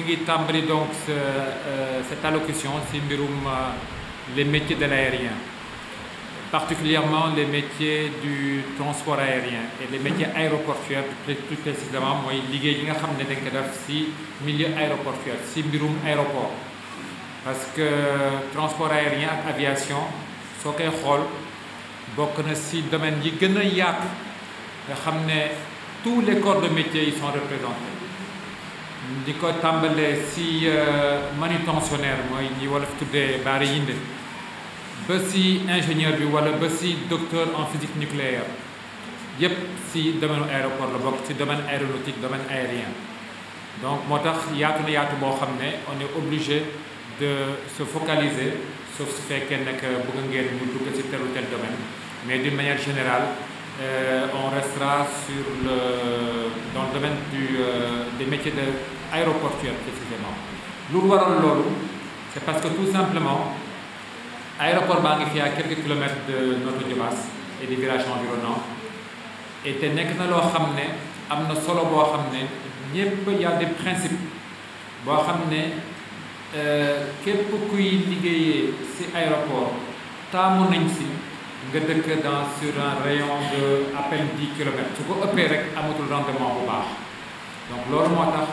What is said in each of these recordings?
ngi tàmbali donc cette allocution ci mbirum les métiers de l'aérien particulièrement les métiers du transport aérien et les métiers aéroportuaires plus précisément mooy liggéey yi nga xam ne dañ ko def ci milieu aéroportuaire ci mbirum aéroport parce que transport aérien ak aviation soo koy xool bokk na ci domaine yi gën a yaatu nga xam ne tous les corps de métier yi sont représentés di ko tàmbalee ci manutentionnaire mooy ñi wala fi tuddee baari yinde ba ci ingénieur bi wala ba ci docteur en physique nucléaire yépp ci domaine aéroport la bokk ci domaine aéronautique domaine aérien donc moo tax yaatu na yaatu boo xam ne on est obligé de se focaliser sauf su fekkee nag bëgg ngeen ñu dugg ci tel ou tel domaine mais d'une manière générale euh, on restera sur le dans le domaine du euh, des métiers de aéroportuaires précisément lu waral loolu c'est parce que tout simplement aéroport baa ngi fi à quelques kilomètres de Notto Diobass et des villages environnants et te nekk na loo xam ne am na solo boo xam ne ñépp y a des principes boo xam ne képp kuy liggéeyee ci aéroport taamu nañ ci nga dëkk dans sur un rayon de à peine dix kilomètres su ko ëppee rek amatul rendement bu baax donc loolu moo tax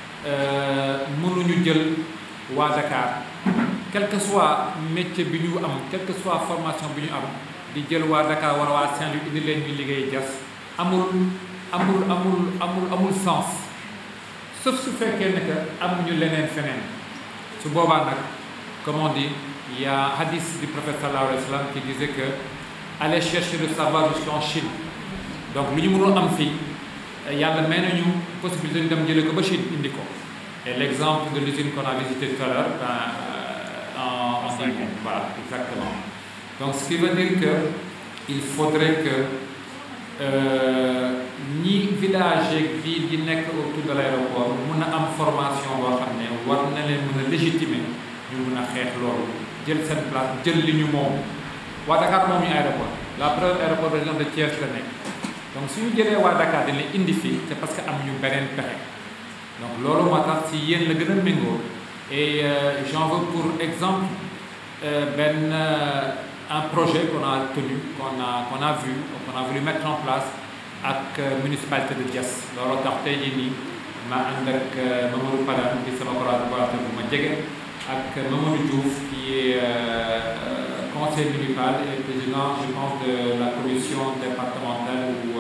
mënuñu jël waa Dakar quel que soit métier bi ñu am quelle que soit formation bi ñu am di jël waa Dakar wala waa Saint-Louis indi leen ñu liggéey jas amul amul amul amul amul sens sauf su fekkee ne que amuñu leneen feneen su boobaa nag comme on dit il y a hadith du prophète sallallahu alayhi wa sallam qui disait que aller chercher le savoir jusqu'en Chine donc lu ñu mënul am fii yàlla may nañu possibilité ñu dem jëlee ko ba Chine indi ko et l'exemple de l'usine qu'on a visité tout à l'heure en en voilà exactement donc ce qui veut dire que il faudrait que ñi village yeeg ville yi nekk autour de l'aéroport mun a am formation boo xam ne war na leen mën a légitimer ñu mun a xeex loolu jël seen place jël li ñu moom waa Dakar moom ñu aéroport la preuve aéroport région de Thiès la nekk donc suñu jëlee waa Dakar dañ leen indi fii c'est parce que am ñu beneen pexe donc loolu moo tax ci yéen la gën a méngoo et euh, j'en veux pour exemple benn euh, un projet qu'on a tenu qu'on a qu'on a vu qu'on a voulu mettre en place ak municipalité de Diass looloo tax tey jii nii ma ànd ak Mamadou Padane di sama collaborateur bu ma jege ak Mamadou Diouf qui est euh, conseiller municipal et président je pense de la commission départementale ou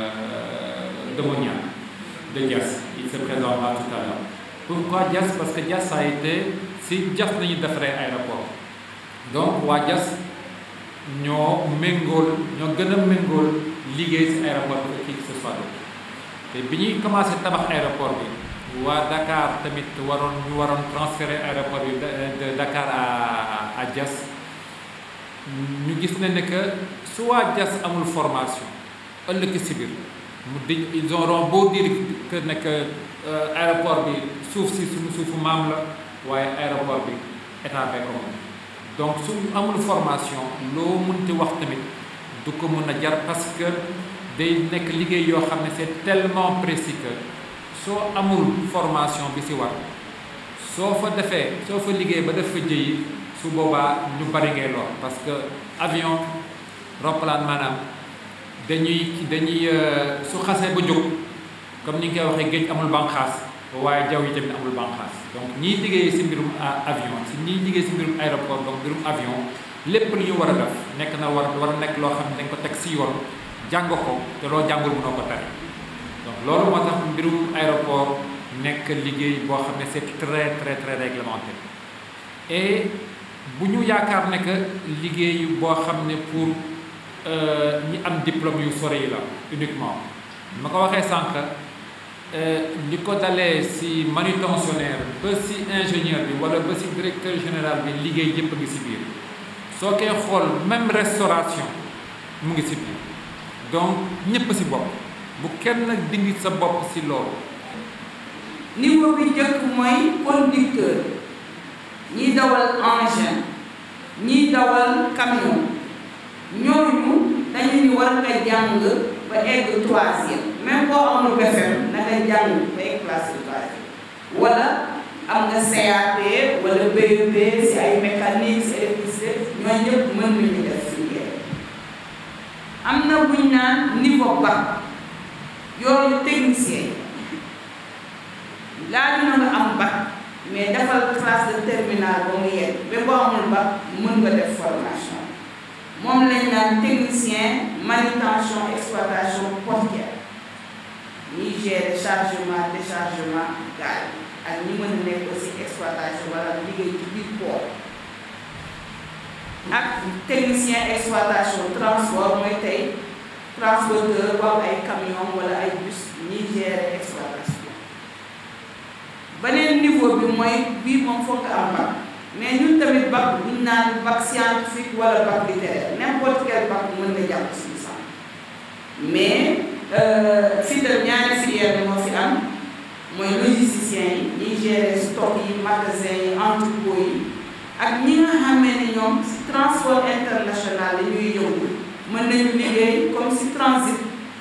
domaniale de Diass il se présentera tout à l'heure pourquoi Diass parce que Diass a été si Diass nañu defaree aéroport donc waa Diass ñoo méngool ñoo gën a méngool liggéey ci aéroport bi qui que ce soit te bi ñuy commencé tabax aéroport bi waa Dakar tamit waroon ñu waroon transférer aéroport bi de Dakar à à Diass ñu gis ne ne que su waa Diass amul formation ëllëg si biir mu di ils auront beau dire que ne que aéroport bi suuf si suñu suufu maam la waaye aéroport bi état bee ko moom donc su amul formation loo mënti wax tamit du ko mën a jar parce que day nekk liggéey yoo xam ne c'est tellement précis que soo amul formation bi ci war soo fa defee soo fa liggéey ba def fa jëyi su boobaa ñu bari ngay lool parce que avion roppalaan maanaam dañuy dañuy su xasee ba jóg comme ni nga koy waxee géej amul banqaas waaye jaww yi tamit amul banqaas donc ñiy liggéey ci mbirum avion ci ñiy liggéey ci mbirum aéroport donc mbirum avion lépp lu ñu war a def nekk na war war a nekk loo xam ne dañ ko teg ci yoon jàng ko te loo jàngul mënoo ko tari donc loolu moo tax mbirum aéroport nekk liggéey boo xam ne c'est très très très réglementé et bu ñu yaakaar ne que liggéey boo xam ne pour ñi am diplôme yu sore yi la uniquement ma ko waxee sànq li ko dalee ci manutentionnaire ba ci ingénieur bi walla ba ci directeur général bi liggéey yépp a ngi ci biir soo koy xool même restauration mu ngi ci biir donc ñépp ci bopp bu kenn dingi sa bopp ci loolu niveau bi njëkk mooy conducteur ñiy dawal engin ñiy dawal camion ñooñu dañu ni war nga jàng ba egg troisième même boo amul BFEM na nga jàng ba egg classe troisième wala am nga CAP wala BEP si ay mécanique si électricité ñooñu ñëpp mën nañu def filière am na buñ naan niveau bac yooyu technicien yi laaju na nga am bac mais defal classe de terminale ba mu yegg ba boo amul bac mën nga def formation moom lañ naan technicien manutention exploitation portière ñiy gérer chargement déchargement gaal ak ñi mën a nekk aussi exploitation wala liggéey ci biir port ak technicien exploitation transport mooy tey transporteur wala ay camion wala ay bus ñiy gérer exploitation beneen niveau bi mooy bii moom foog nga am bac mais ñun tamit bac bu ñu naan bac scientifique wala bac littéraire n'importe quel bac mën nga jàpp si licence mais fii tam ñaari filière bi moo fi am mooy logisticien yi ñiy gérer stock yi magasin yi entrepôt yi ak ñi nga xamee ne ñoom si transport international yi ñuy yëngu mën nañu liggéey comme si transit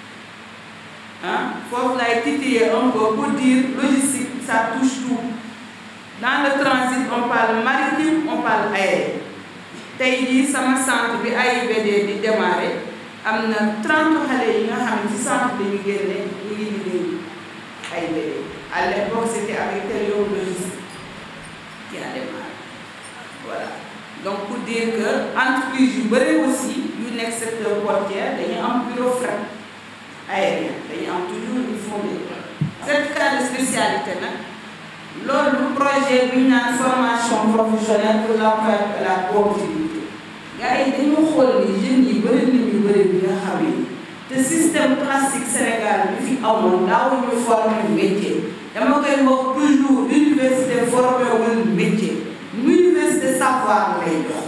ah foofu lay titiller un peu pour dire logistique ça touche tout dans le transit on parle maritime on parle aérien tey jii sama centre bi AIBD di démarrer am na 30 xale yi nga xam ne ci centre dañu génne ñu ngi liggéey AIBD à l'époque c'était avec Télé Logistique qui a démarré voilà donc pour dire que entreprise yu bëri aussi yu nekk secteur portier dañuy am bureau fret aérien dañuy am toujours il faut de certificat de spécialité nag loolu projet bi ñu naan formation professionnelle pour l'emploi et la productivité gars yi dañu xool ni jeunes yi bëri nañu bëri bi nga xam ni te système classique Sénégal bi fi amoon daawuñu former métier dama koy wax toujours université formé wul métier université savoir lay jox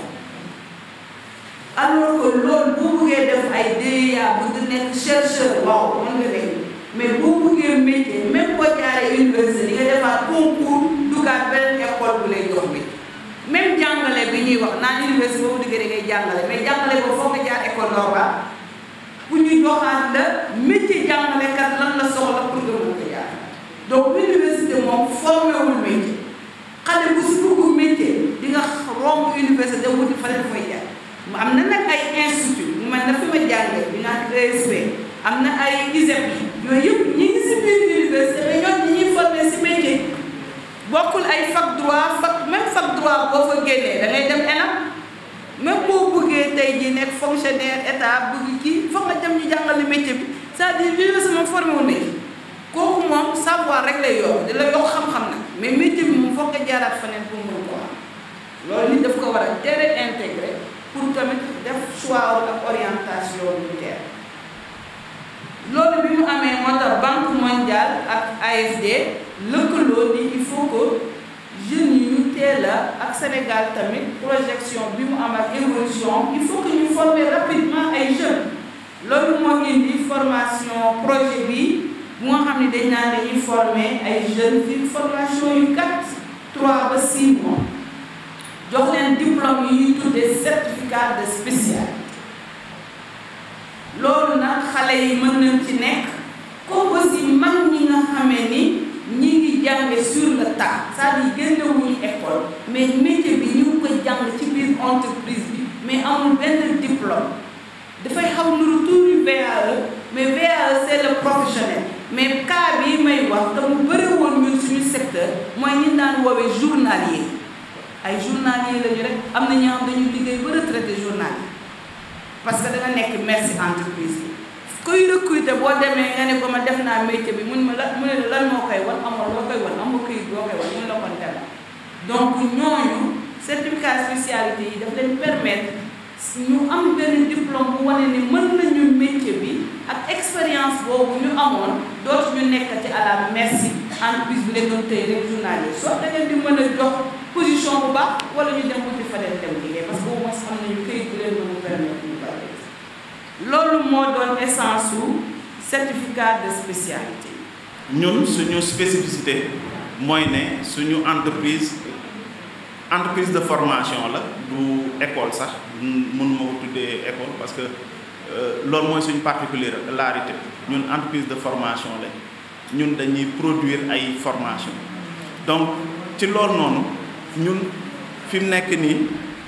alors que loolu boo bëggee def ay DEA bëgg nekk chercheur waaw mën nga nekk mais boo bëggee métier même boo jaaree université di nga defaat concours dugaat beneen école bu lay jox métier même jàngale bi ñuy wax naan université boobu diggee da ngay jàngale mais jàngale boobu foog nga jaar école normale pour ñu joxaat la métier jàngalekat lan la soxla pour nga mën ko jaar donc université moom formé wul métier xale bu si dugg métier di nga romb université dem wuti fa leen fay jaar mu am na nag ay institut mu mel na fi ma jàngee bi naan ESP am na ay ISEP yi yooyu yëpp ñi ngi si biir université mais ñoom ñi ñuy formé si métier bokkul ay fac droit fac même fac droit boo fa génnee da ngay dem ENAM même boo bëggee tey jii nekk fonctionnaire état bëgg kii foog nga dem ñu jàngale métier bi c'est-à-dire université moom formé wu métier kooku moom savoir rek lay yokk di la yokk xam-xam nag mais métier bi moom foog nga jaaraat feneen pour mën ko am loolu nit daf ko war a teel a intégré pour tamit def choix ak orientation militaire loolu bi mu amee moo tax banque mondiale ak AFD lëkkaloo ni il faut que jeunes yi ñu teel a ak Sénégal tamit projection bi mu am ak évolution il faut que ñu former rapidement ay jeunes loolu moo indi formation projet bi bu nga xam ne dañ naan dañuy former ay jeunes ci formation yu gàtt 3 ba 6 mois jox leen diplôme yi ñuy tuddee certificat de spécialité loolu nag xale yi mën nañ ci nekk comme aussi mag ñi nga xamee ni ñi ngi jànge sur le tas c'est-à-dire génnewuñu école mais métier bi ñu ngi ko jàng ci biir entreprise bi mais amul benn diplôme dafay xaw nuru tuuti VAE mais VAE c'est le professionnel mais cas bii may wax te mu bëri woon ñun suñu secteur mooy ñi daan woowee journalier ay journalier lañu rek am na ñoo xam dañu liggéey ba retraité journalier parce que da nga nekk merci entreprise bi kuy recruter boo demee nga ne ko ma def naa métier bi mun ma la mu ne la lan moo koy wan amoo loo koy wan amoo këyit boo koy wan mun la kon dem donc ñooñu certificat spécialité yi daf leen permettre ñu am benn diplôme bu wane ni mën nañu métier bi ak expérience boobu ñu amoon dootu ñu nekkati à la merci entreprise bi leen doon tëy rek journalier soit da ngeen di mën a jox position bu baax wala ñu dem wuti fa leen dem liggéey parce que au moins am nañu këyit bu leen mën a permettre ñu bari loolu moo doon essence su certificat de spécialité ñun suñu spécificité mooy ne suñu entreprise entreprise de formation la du école sax mun ma ko tuddee école parce que loolu mooy suñu particularité ñun entreprise de formation la ñun dañuy produire ay formation donc ci loolu noonu ñun fi mu nekk nii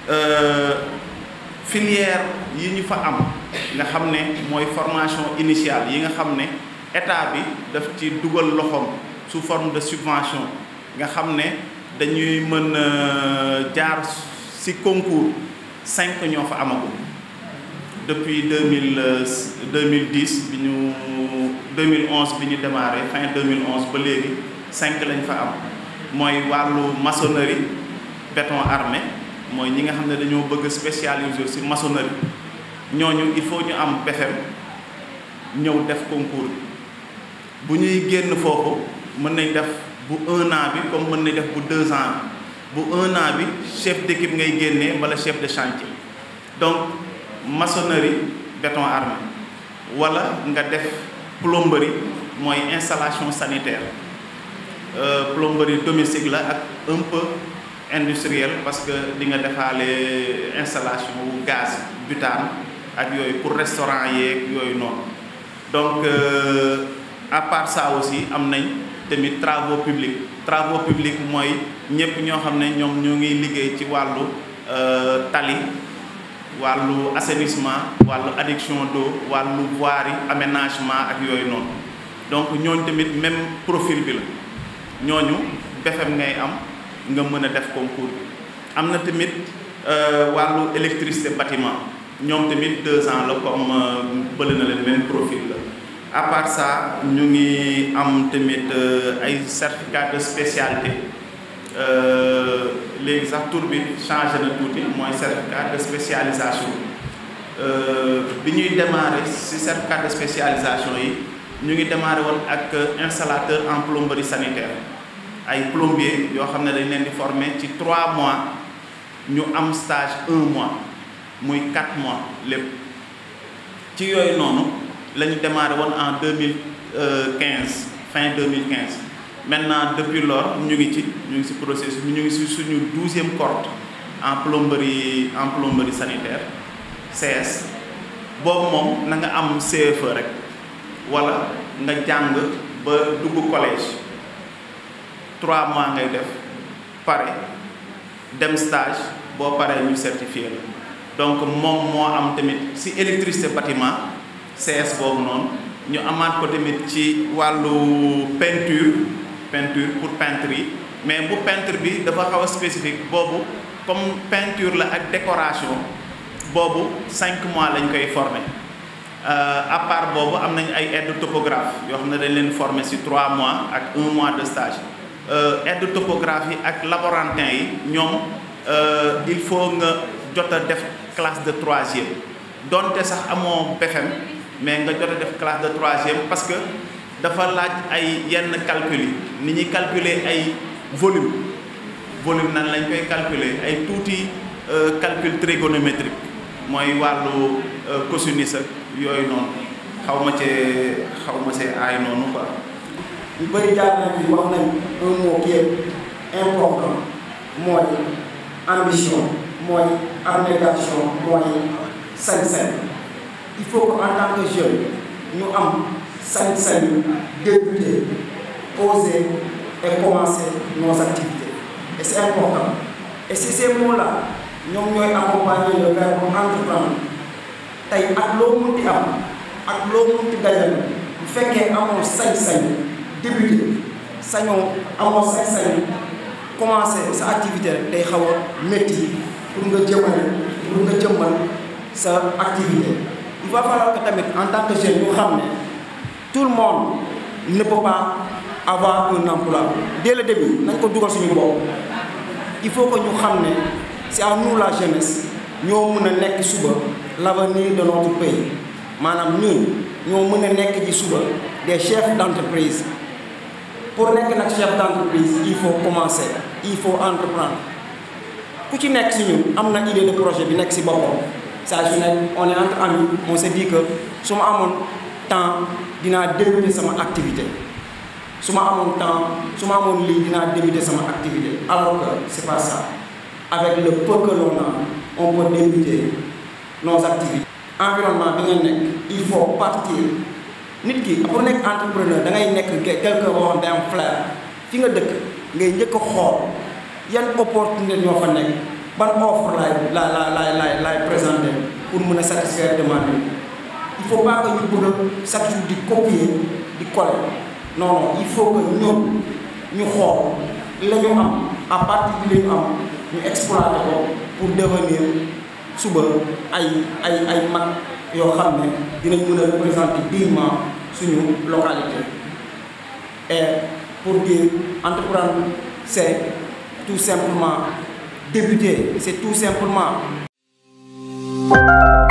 filière yi ñu fa am nga xam ne mooy formation initiale yi nga xam ne état bi daf ci dugal loxoom sous forme de subvention nga xam ne dañuy mën a jaar ci concours cinq ñoo fa amagum depuis deux mille deux mille dix bi ñu deux mille onze bi ñu démarré fin deux mille onze ba léegi cinq lañ fa am mooy wàllu maçonnerie béton armé mooy ñi nga xam ne dañoo bëgg spécialisé ci maçonnerie ñooñu il faut ñu am BFEM ñëw def concours bi bu ñuy génn foofu mën nañ def bu un an bi comme mën nañ def bu deux ans bu un an bi chef d'équipe ngay génnee wala chef de chantier donc maçonnerie béton armé wala nga def plomberie mooy installation sanitaire plomberie domestique la ak un peu industriel parce que di nga defaale installation wu gaz butane ak yooyu pour restaurant yeeg yooyu noonu donc à part ça aussi am nañ tamit travaux publics travaux publics mooy ñëpp ñoo xam ne ñoom ñoo ngi liggéey ci wàllu tali wàllu assainissement wàllu adduction d'eau wàllu voirie aménagement ak yooyu noonu donc ñooñu tamit même profil bi la ñooñu BFEM ngay am nga mën a def concours bi am na tamit wàllu électricité bâtiment ñoom tamit deux ans la comme bële na leen même profil la à part ça ñu ngi am tamit ay certificat de spécialité léegi sax tur bi changé na tuuti mooy certificat de spécialisation bi ñuy démarrer ci certificat de spécialisation yi ñu ngi démarrer woon ak installateur en plomberie sanitaire ay plombier yoo xam ne dañ leen di former ci trois mois ñu am stage un mois muy quatre mois lépp ci yooyu noonu la ñu démarré woon en deux mille quinze fin deux mille quinze maintenant depuis lors ñu ngi ci ñu ngi ci processus ñu ngi ci suñu douzième cohorte en plomberie en plomberie sanitaire CS boobu moom na nga am CFE rek wala nga jàng ba dugg collège trois mois ngay def pare dem stage boo paree ñu certifié la donc moom moo am tamit ci électricité bâtiment CS boobu noonu ñu amaat ko tamit ci wàllu peinture peinture pour peintre yi mais bu peintre bi dafa xaw a spécifique boobu comme peinture la ak décoration boobu cinq mois lañ koy former à part boobu am nañ ay aide topographe yoo xam ne dañ leen former ci trois mois ak un mois de stage aide topographe yi ak laborantin yi ñoom il faut nga jot a def classe de troisième donte sax amoo BFEM mais nga jot a def classe de troisième parce que dafa laaj ay yenn calcul yi ni ñuy calculer ay volume volume nan lañ koy calculer ay tuuti calcul trigonométrique mooy wàllu cosinus ak yooyu noonu xaw ma cee xaw ma see aay noonu quoi. ñu bëri jaar nañ fi wax nañ un mot qui est important mooy ambition mooy abnégation mooy sañ-sañ il faut que en tant que jeune ñu am sañ-sañu débuter oser et commencer nos activités et c'est important et si ces mots-là ñoom ñooy accompagner le verbe entreprendre tey ak loo munti am ak loo munti dajal bu fekkee amoo sañ-sañ débuter sañoo amoo sañ-sañ commencer sa activité rek day xaw a métti pour nga jëmale pour nga jëmmal sa activité il va falloir que tamit en tant que jeune ñu xam ne tout le monde ne peut pas avoir un emploi dès le début nañ ko dugal suñu bopp il faut que ñu xam ne c'est à nous la jeunesse ñoo mën a nekk suba l'avenir de notre pays maanaam ñun ñoo mën a nekk ji suba des chefs d'entreprise pour nekk nag chef d'entreprise il faut commencer il faut entreprendre ku ci nekk si ñun am na idée de projet bi nekk si boppam saa su nekk on est entre amis on se dit que su ma amoon temps dinaa débuter sama activité su ma amoon temps su ma amoon lii dinaa débuter sama activité alors que c'est pas ça avec le peu que l'on a on peut débuter nos activités. environnement bi nga nekk il faut partir nit ki pour nekk entrepreneur da ngay nekk quelqu'un boo xam day am flair fi nga dëkk ngay njëkk a xool yan opportunité ñoo fa nekk ban offre laay la la laay laay laay présenté pour mën a satisfaire demande bi il faut pas que ñu bëgg a chaque jour di copier di coller non non il faut que ñoom ñu xool la ñu am à partir de li ñu am ñu exploiter ko pour devenir suba ay ay ay mag yoo xam ne dinañ mën a représenter dignement suñu localité et pour dire entreprendre c'est tout simplement débuter c'est tout simplement